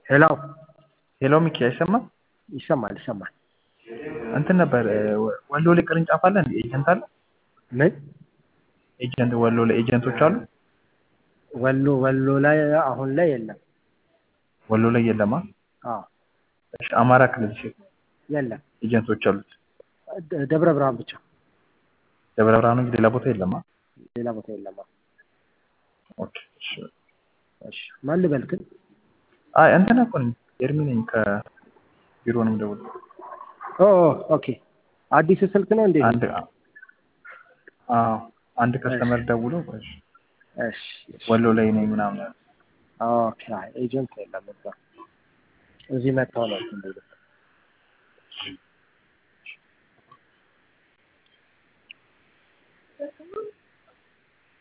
ሄሎ ሄሎ ሚኪ አይሰማም? ይሰማል ይሰማል። እንትን ነበር ወሎ ላይ ቅርንጫፍ አለ እንዴ? ኤጀንት አለ? ምን ኤጀንት ወሎ ላይ ኤጀንቶች አሉ? ወሎ ወሎ ላይ አሁን ላይ የለም። ወሎ ላይ የለማ? አዎ እሺ አማራ ክልል እሺ የለም። ኤጀንቶች አሉት? ደ- ደብረ ብርሃን ብቻ፣ ደብረ ብርሃን እንጂ ሌላ ቦታ የለማ? ሌላ ቦታ የለም። አዎ። ኦኬ እሺ። እሺ ማን ልበል ግን? አይ እንትን እኮ ነኝ ኤርሚ ነኝ ከቢሮ ነው የምደውለው። ኦ ኦ፣ ኦኬ አዲስ ስልክ ነው እንዴ? አንድ አዎ አንድ ከስተመር ደውሎ እሺ እሺ እሺ። ወሎ ላይ ነኝ ምናምን አለ። ኦኬ አይ ኤጀንት የለም እዛ። እዚህ መጥተው ነው እንትን የሚሉት።